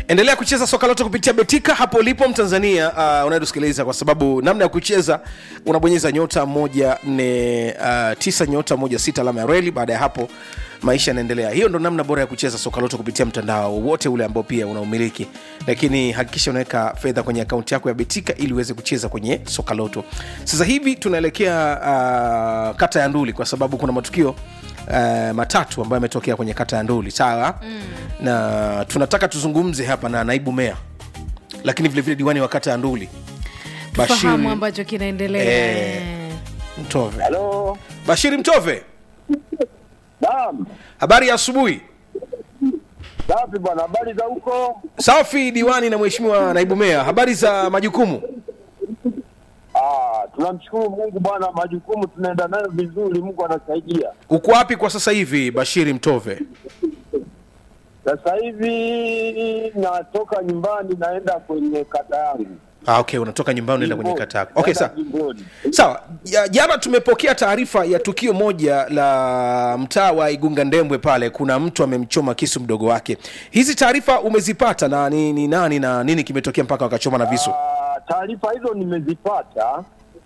endelea kucheza soka loto kupitia betika hapo ulipo mtanzania uh, unayetusikiliza kwa sababu namna ya kucheza unabonyeza nyota moja ne uh, tisa nyota moja sita alama ya reli baada ya hapo maisha yanaendelea hiyo ndo namna bora ya kucheza soka loto kupitia mtandao wote ule ambao pia unaumiliki lakini hakikisha unaweka fedha kwenye akaunti yako ya betika ili uweze kucheza kwenye soka loto sasa hivi tunaelekea uh, kata ya nduli kwa sababu kuna matukio uh, matatu ambayo yametokea kwenye kata ya nduli sawa mm. na tunataka tuzungumze hapa na naibu meya lakini vilevile diwani wa kata ya nduli fahamu ambacho kinaendelea Eh. mtove Halo. bashiri mtove Naam. habari ya asubuhi Safi bwana, habari za huko? safi diwani na mheshimiwa naibu meya habari za majukumu Ah, tunamshukuru Mungu bwana, majukumu tunaenda nayo vizuri, Mungu anasaidia. uko wapi kwa sasa hivi bashiri mtove Sasa hivi natoka nyumbani naenda kwenye kata yangu. ah, okay unatoka nyumbani unaenda kwenye Jimboni. kata yako okay, Naenda sawa jimboni. sawa Ja- jana tumepokea taarifa ya tukio moja la mtaa wa igunga ndembwe pale kuna mtu amemchoma kisu mdogo wake hizi taarifa umezipata na ni, ni nani na nini kimetokea mpaka wakachoma na visu Ah, taarifa hizo nimezipata.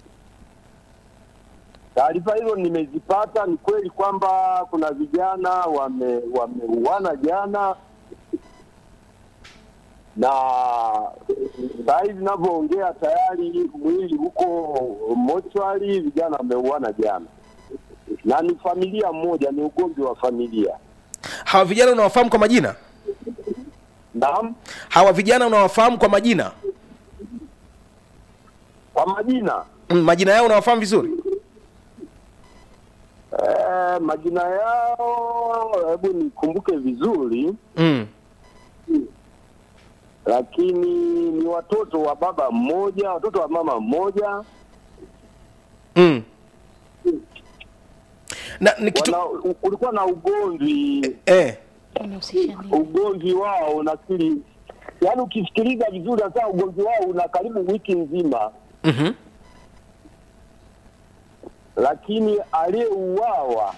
Taarifa hizo nimezipata. Ni kweli kwamba kuna vijana wame wameuana jana, na saa hizi ninavyoongea tayari mwili huko mochwari, vijana wameuana jana, na ni familia moja, ni ugomvi wa familia. hawa vijana unawafahamu kwa majina Naam, hawa vijana unawafahamu kwa majina kwa majina mm, majina yao unawafahamu vizuri Eh, majina yao hebu nikumbuke vizuri, mm. lakini ni watoto wa baba mmoja, watoto wa mama mmoja. Mm. na ni kitu Wana, u- kulikuwa na ugomvi eh. unahusisha nini ugomvi wao nafikiri, yaani ukisikiliza vizuri, sasa ugomvi wao una karibu wiki nzima, mm-hmm. lakini aliyeuawa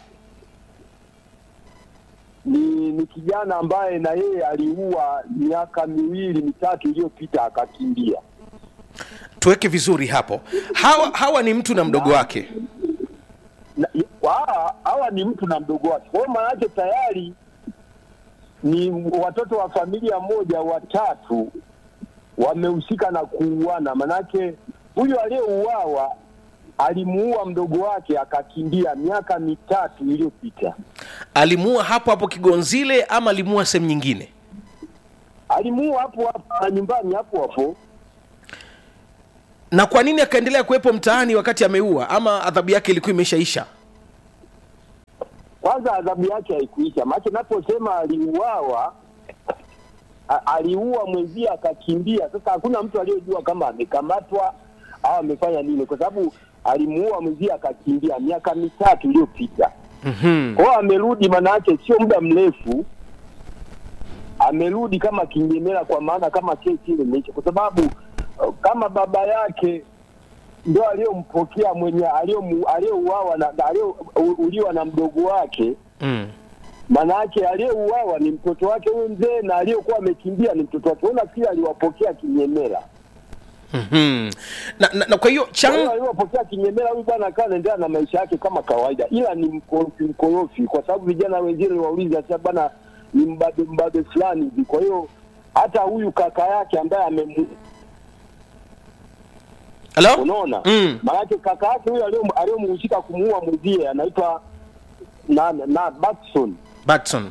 ni, ni kijana ambaye na yeye aliua miaka miwili mitatu iliyopita akakimbia. tuweke vizuri hapo hawa hawa ni mtu na mdogo wake Na- hawa hawa ni mtu na mdogo wake. Kwa hiyo maana yake tayari ni watoto wa familia moja watatu wamehusika na kuuana. Manake huyu aliyeuawa alimuua mdogo wake akakimbia miaka mitatu iliyopita. alimuua hapo hapo kigonzile ama alimuua sehemu nyingine Alimuua hapo hapo na nyumbani hapo hapo. na kwa nini akaendelea kuwepo mtaani wakati ameua ama adhabu yake ilikuwa imeshaisha Kwanza adhabu yake haikuisha, maana naposema aliuawa a- aliua mwenzie akakimbia. Sasa hakuna mtu aliyejua kama amekamatwa au amefanya nini, kwa sababu alimuua mwenzie akakimbia miaka mitatu iliyopita. mm-hmm. Kwa hiyo amerudi, maana yake sio muda mrefu amerudi kama kinyemela, kwa maana kama kesi ile imeisha, kwa sababu uh, kama baba yake ndo aliyompokea mwenye aliyomu- aliyeuawa na aliyouliwa na mdogo wake mm. Manake aliyeuawa ni mtoto wake huyu mzee, na aliyekuwa amekimbia ni mtoto wake. Unafikiri aliwapokea kinyemela? Mm-hmm. na, na, na kwa hiyo Kwa hiyo chan aliwapokea kinyemela, huyu bwana akawa anaendelea na maisha yake kama kawaida, ila ni mkorofi mkorofi, kwa sababu vijana wengine wauliza sasa, bwana ni mbabe mbabe fulani hivi. Kwa hiyo hata huyu kaka yake ambaye amem halo unaona Mm. maanake kaka yake huyu aliyom- aliyomhusika kumuua mwenzie anaitwa na, na Batson batson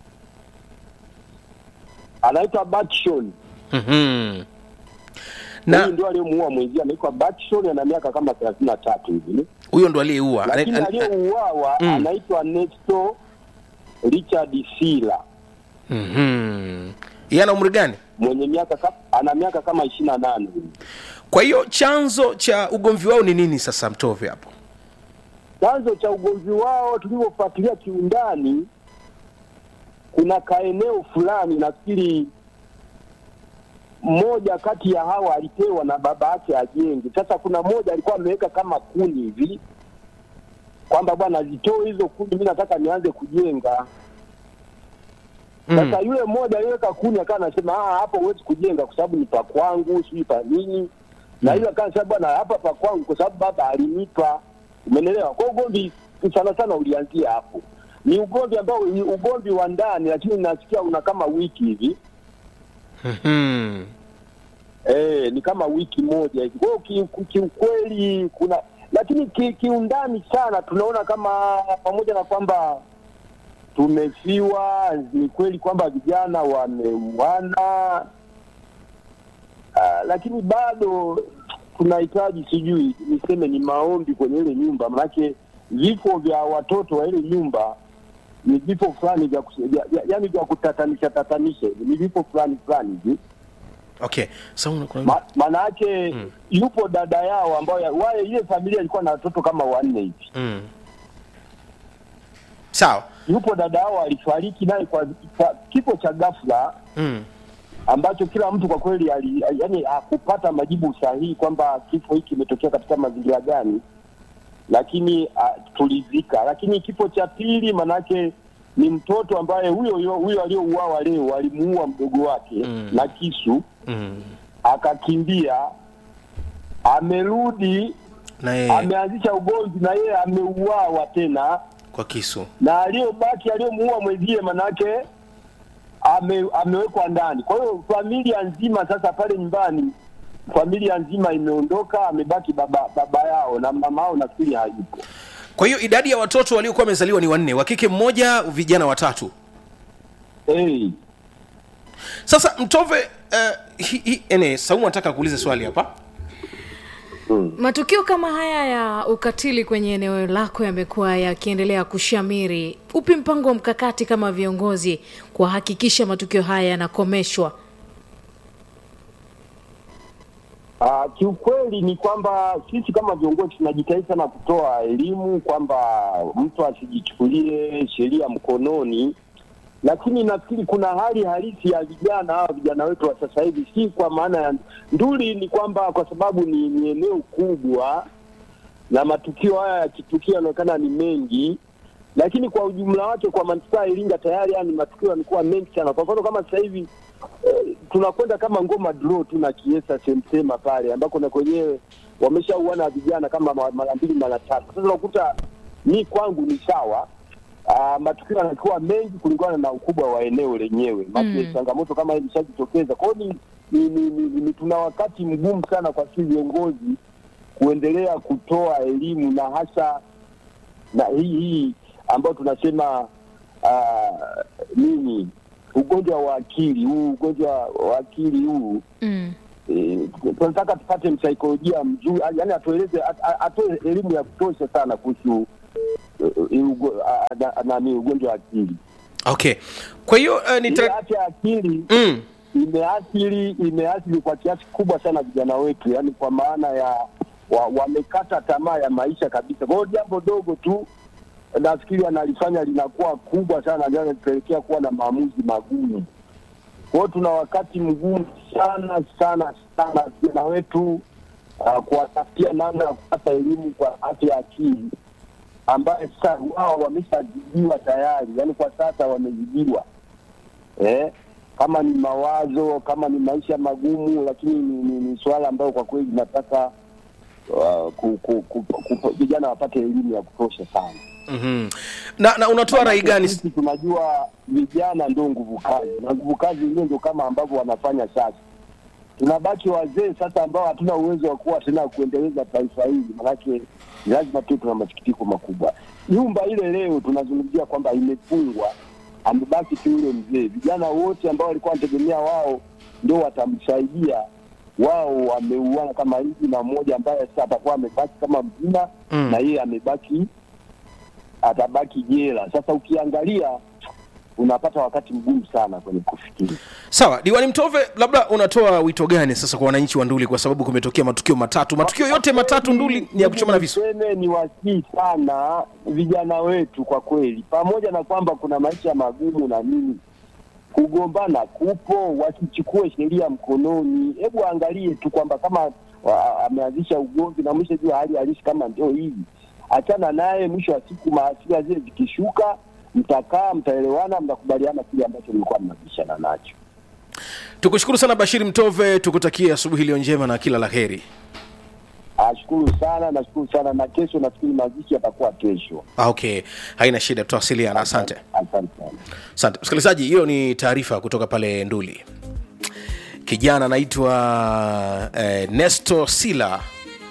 anaitwa Batson mm-hmm. huyu na ndio aliyemuua mwenzie anaitwa Batson, ana miaka kama thelathini na tatu hivi, huyo ndo aliyeua lakini Ana- ana- aliyeuawa Mm. anaitwa Nesto Richard Sila Mhm. yeye ana umri gani mwenye miaka ka- ana miaka kama ishirini na nane hivi. kwa hiyo chanzo cha ugomvi wao ni nini sasa mtove hapo Chanzo cha ugomvi wao tulivyofuatilia kiundani, kuna kaeneo fulani, nafikiri mmoja kati ya hawa alipewa na baba yake ajenge. Sasa kuna mmoja alikuwa ameweka kama kuni hivi kwamba bwana, zitoe hizo kuni, mi nataka nianze kujenga. Sasa yule mmoja aliweka kuni akawa anasema ah, hapo huwezi kujenga kwa sababu ni pa kwangu, sijui pa nini. Na yule akawa anasema bwana, hapa pa kwangu kwa sababu baba alinipa. Umeelewa? Kwa hiyo ugomvi sana sana ulianzia hapo. Ni ugomvi ambao ni ugomvi wa ndani, lakini nasikia una kama wiki hivi. Mhm. Eh, ni kama wiki moja hivi. Kwa hiyo ki- kiukweli kuna lakini ki- kiundani sana tunaona kama pamoja na kwamba tumefiwa, ni kweli kwamba vijana wameuana, ah, lakini bado tunahitaji sijui niseme ni maombi kwenye ile nyumba, manake vifo vya watoto wa ile nyumba ni vifo fulani vya, kus- vya, vya, yani vya kutatanisha tatanisha hivi, ni vifo fulani fulani hivi okay so, una- kuna- Ma- maana yake yupo dada yao ambayo wale ile familia ilikuwa na watoto kama wanne hivi. mm. sawa Yupo dada yao alifariki naye kwa, kwa kifo cha ghafla mm. ambacho kila mtu kwa kweli ali, yani hakupata majibu sahihi kwamba kifo hiki kimetokea katika mazingira gani, lakini uh, tulizika. Lakini kifo cha pili manake ni mtoto ambaye huyo huyo huyo aliyouawa leo alimuua mdogo wake Mm. na kisu Mm. akakimbia, amerudi na yeye ameanzisha ugomvi na yeye ameuawa tena, kwa kisu na aliyobaki aliyomuua mwenzie manake ame, amewekwa ndani. Kwa hiyo familia nzima sasa pale nyumbani, familia nzima imeondoka, amebaki baba baba yao na mama yao nafikiri hayupo. kwa hiyo idadi ya watoto waliokuwa wamezaliwa ni wanne wa kike mmoja vijana watatu Hey, sasa mtove uh, hi, hi, ene saumu anataka kuuliza swali hapa matukio kama haya ya ukatili kwenye eneo lako yamekuwa yakiendelea kushamiri upi mpango wa mkakati kama viongozi kuhakikisha matukio haya yanakomeshwa Uh, kiukweli ni kwamba sisi kama viongozi tunajitahidi sana kutoa elimu kwamba mtu asijichukulie sheria mkononi, lakini nafikiri kuna hali halisi ya vijana hawa vijana wetu wa sasa hivi, si kwa maana ya nduli, ni kwamba kwa sababu ni, ni eneo kubwa na matukio haya yakitukia yanaonekana ni mengi, lakini kwa ujumla wake kwa manispaa ya Iringa tayari yani matukio yamekuwa mengi sana. Kwa mfano kama sasa hivi eh, tunakwenda kama ngoma draw tu na Kiesa Semsema pale ambako na kwenyewe wameshauana vijana kama ma- mara mbili mara tatu. Sasa unakuta mi kwangu ni sawa. Uh, matukio yanakuwa mengi kulingana na ukubwa wa eneo lenyewe. Mm. Changamoto kama hii imeshajitokeza. Kwa hiyo ni, ni, ni, ni, ni, tuna wakati mgumu sana kwa sisi viongozi kuendelea kutoa elimu na hasa na hii hii ambayo tunasema uh, nini ugonjwa wa akili huu ugonjwa wa akili huu mm. eh, tunataka tupate msaikolojia mzuri yani atueleze at- a- atoe elimu ya kutosha sana kuhusu eh, eh, ugo- a- a- nani ugonjwa wa akili okay kwa hiyo uh, ile nita... afya ya akili mm. imeathiri imeathiri kwa kiasi kubwa sana vijana wetu, yani kwa maana ya wa, wamekata tamaa ya maisha kabisa. Kwa hiyo jambo dogo tu nafikiri analifanya linakuwa kubwa sana, ndio linapelekea kuwa na maamuzi magumu. Kwa hiyo tuna wakati mgumu sana sana sana vijana wetu uh, kuwatafutia namna ya kupata elimu kwa afya ya akili ambaye sasa wao wameshazidiwa tayari, yani kwa sasa wamezidiwa eh, kama ni mawazo, kama ni maisha magumu, lakini ni, ni, ni swala ambayo kwa kweli nataka uh, ku, ku, ku, ku, vijana wapate elimu ya kutosha sana. mm-hmm. na, na unatoa rai gani Sisi tunajua vijana ndio nguvu kazi, na nguvu kazi hiyo ndio kama ambavyo wanafanya sasa. Tunabaki wazee sasa ambao hatuna uwezo wa kuwa tena kuendeleza taifa hili, manake lazima tu tuna masikitiko makubwa. Nyumba ile leo tunazungumzia kwamba imefungwa, amebaki tu yule mzee. Vijana wote ambao walikuwa wanategemea wao ndio watamsaidia, wao wameuana kama hivi, na mmoja ambaye sasa atakuwa amebaki kama mzima Mm. na yeye amebaki atabaki jela. Sasa ukiangalia unapata wakati mgumu sana kwenye kufikiri. sawa diwani mtove labda unatoa wito gani sasa kwa wananchi wa nduli kwa sababu kumetokea matukio matatu matukio yote matatu nduli ni ya kuchoma na visu Niseme ni wasii sana vijana wetu kwa kweli, pamoja na kwamba kuna maisha magumu na nini, kugombana kupo, wasichukue sheria mkononi. Hebu angalie tu kwamba kama wa- ameanzisha ugomvi na mwisho jua hali halisi kama ndio hivi, achana naye. Mwisho wa siku mahasira zile zikishuka, mtakaa, mtaelewana, mtakubaliana kile ambacho mlikuwa mnabishana nacho. tukushukuru sana bashiri mtove tukutakia asubuhi iliyo njema na kila la heri Ashukuru sana, nashukuru sana, na kesho nafikiri mazishi yatakuwa kesho. Ah, okay haina shida tutawasiliana asante Asante sana. asante msikilizaji hiyo ni taarifa kutoka pale nduli kijana anaitwa eh, nesto sila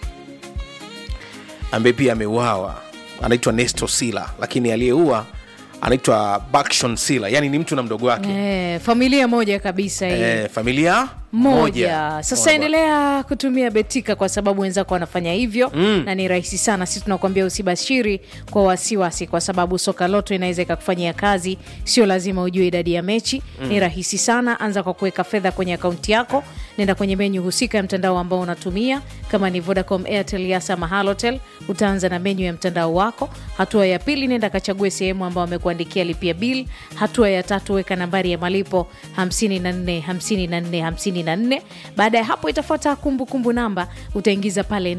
ambaye pia ameuawa anaitwa nesto sila lakini aliyeua anaitwa bakshon sila yani ni mtu na mdogo wake Eh, familia moja kabisa hii eh, familia moja sasa Moja. endelea kutumia betika kwa sababu wenzako wanafanya hivyo mm. na ni rahisi sana sisi tunakuambia usibashiri kwa wasiwasi kwa sababu soka loto inaweza ikakufanyia kazi sio lazima ujue idadi ya mechi mm. ni rahisi sana anza kwa kuweka fedha kwenye akaunti yako nenda kwenye menyu husika ya mtandao ambao unatumia kama ni vodacom airtel yasa mahalotel utaanza na menyu ya mtandao wako hatua ya pili nenda kachague sehemu ambao wamekuandikia lipia bil hatua ya tatu weka nambari ya malipo 54 54 54 baada ya hapo itafuata kumbukumbu namba utaingiza pale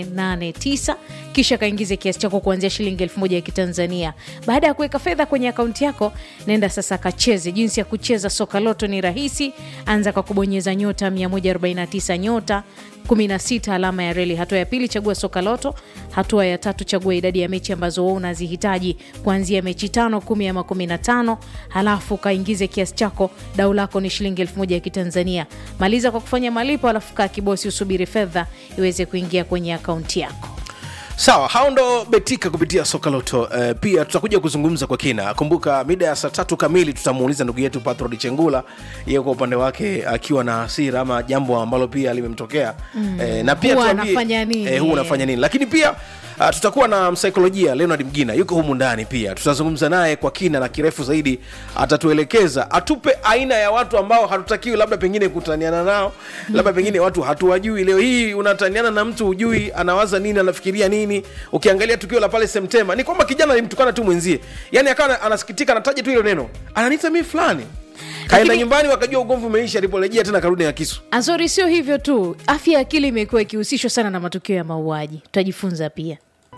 889 kisha kaingize kiasi chako kuanzia shilingi elfu moja ya kitanzania baada ya kuweka fedha kwenye akaunti yako nenda sasa kacheze jinsi ya kucheza soka loto ni rahisi anza kwa kubonyeza nyota 149 nyota 16 alama ya reli hatua ya pili chagua soka loto hatua ya tatu chagua idadi ya mechi ambazo wewe unazihitaji kuanzia mechi tano kumi ama kumi na tano halafu kaingize kiasi chako dau lako ni shilingi elfu moja ya kitanzania maliza kwa kufanya malipo halafu kaa kibosi usubiri fedha iweze kuingia kwenye akaunti yako sawa hao ndo betika kupitia soka loto uh, pia tutakuja kuzungumza kwa kina kumbuka mida ya saa tatu kamili tutamuuliza ndugu yetu patrod chengula yeye kwa upande wake akiwa na hasira ama jambo ambalo pia limemtokea mm. eh, na pia Huwa tuambie- anafanya nini? eh, huwa anafanya nini lakini pia Uh, tutakuwa na msaikolojia leonard mgina yuko humu ndani pia tutazungumza naye kwa kina na kirefu zaidi atatuelekeza atupe aina ya watu ambao hatutakiwi labda pengine kutaniana nao labda pengine watu hatuwajui leo hii unataniana na mtu hujui anawaza nini anafikiria nini ukiangalia tukio la pale semtema ni kwamba kijana alimtukana tu mwenzie yani akawa anasikitika anataja tu hilo neno ananita mi fulani kaenda Lakini- nyumbani wakajua ugomvi umeisha aliporejea tena karudi na kisu azori sio hivyo tu afya ya akili imekuwa ikihusishwa sana na matukio ya mauaji tutajifunza pia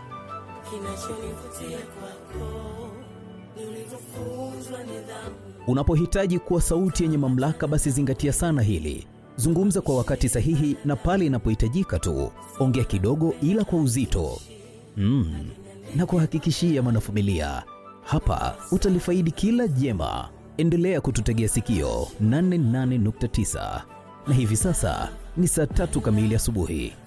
Unapohitaji kuwa sauti yenye mamlaka, basi zingatia sana hili. Zungumza kwa wakati sahihi na pale inapohitajika tu. Ongea kidogo, ila kwa uzito mm. na kuhakikishia mwanafamilia, hapa utalifaidi kila jema. Endelea kututegea sikio 88.9 na hivi sasa ni saa tatu kamili asubuhi.